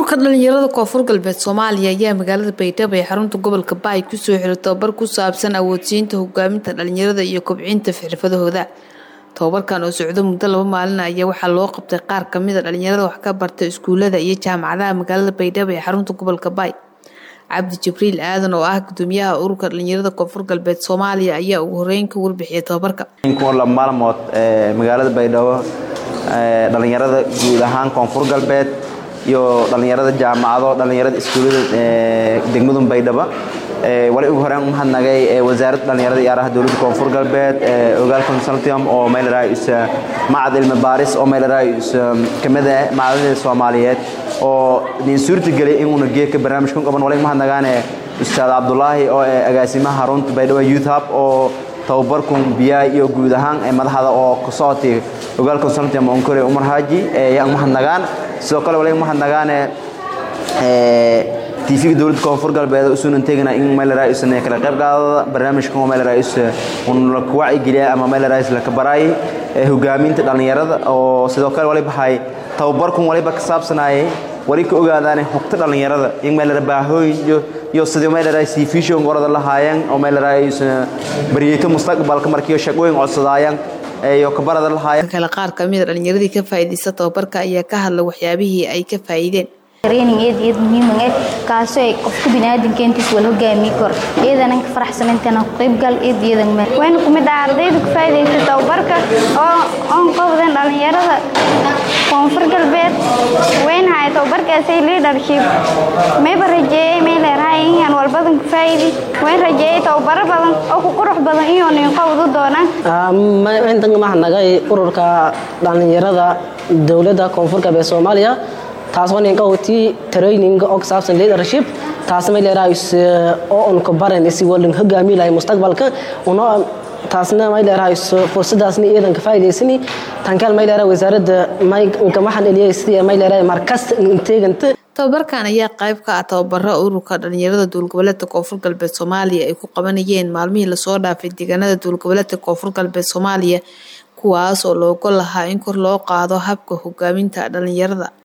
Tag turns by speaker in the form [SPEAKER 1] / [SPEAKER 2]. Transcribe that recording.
[SPEAKER 1] ururka dhalinyarada koonfur galbeed soomaaliya ayaa magaalada baydhabo ee xarunta gobolka baay kusoo xiray tobabar ku saabsan awoodsiinta hogaaminta dhalinyarada iyo kobcinta xirfadahooda tobabarkan oo socdo muddo laba maalin ayaa waxaa loo qabtay qaar kamida dhalinyarada wax ka barta iskuulada iyo jaamacadaha magaalada baydhabo ee xarunta gobolka baay cabdi jibriil aadan oo ah gudoomiyaha ururka dhalinyarada koonfur galbeed soomaaliya ayaa ugu horeyn ka warbixiyay tobabarka
[SPEAKER 2] maalmood magaalada baydhabo dhalinyarada guud ahaan koonfur galbeed iyo dhalinyarada jaamacado dhalinyarada iskuullada degmadun baydhabo wali ugu horeen umahadnagay wasaaradda dhalinyarada iyo araha dowladda koonfur galbeed ogaal consultium oo meelaraayus macad cilmi baaris oo meelaraayus kamid ah macadada soomaaliyeed oo idin suurtageliyay inuuna geedka barnaamijkan qaban wali umahadnagaane ustaad cabdulaahi oo agaasimaha harunta baydhabo youth hub oo tababarkun biyaha iyo guud ahaan madaxda oo kasocotay ogaal consultium onkore umar haaji yaa umahadnagaan sidoo kale wali umahadnagaane tv-ga dowladda koonfur galbeed usuunan tegana in meelaraayus kala qayb qaadada barnaamijkan meelaraayus la wacigeliya ama meelaraayus la kabaraayay hogaaminta dhalinyarada oo sidoo kale wali baxay tababarkun waliba ka saabsanayay wali ka ogaadaan hogta dhalinyarada in meelara baahooyin iyo sidii meelaraayus vision orada lahaayeen oo meelaraayus baryeeto mustaqbalka markiyo shaqooyin codsadaayaan iyo kabarada lahaayeen
[SPEAKER 1] kale qaar kamida dhalinyaradii ka faa'iidaysta tababarka ayaa ka hadla waxyaabihii ay ka faa'iideen
[SPEAKER 3] training eed eed muhiim ah kaasoo ay qofka bini'aadamka intiis wala hogaamiyi karo iyadana ka faraxsan intana ku qaybgal eed iyadan ma wayna kumid ah ardayda ku faa'iidaysta tababarka oo oon qabdan dhalinyarada koonfur galbeed wayna hay tababarkaasay leadership mayba rajeeyay may leerahay inaan walbadan ku faa'iidi wayn rajeeyay tababaro badan oo ku qurux badan iyo nin qabdu doonaan
[SPEAKER 4] intan maxnagay ururka dhalinyarada dowladda koonfur galbeed soomaaliya taasoo ninka watii training oo ku saabsan leadership taas may leedahay oo on ka baran si walin hogaami lahay mustaqbalka una taasna may leedahay fursadaasna iyadan ka faa'iidaysani tankaal may leedahay wasaaradda may ka maxan eliyay sidii may leedahay markas inteeganta
[SPEAKER 1] tababarkan ayaa qayb ka ah tababaro ururka dhalinyarada dowlgoboleedka koonfur galbeed soomaaliya ay ku qabanayeen maalmihii lasoo dhaafay deegaanada dowlgoboleedka koonfur galbeed soomaaliya kuwaas oo loogo lahaa in kor loo qaado habka hogaaminta dhalinyarada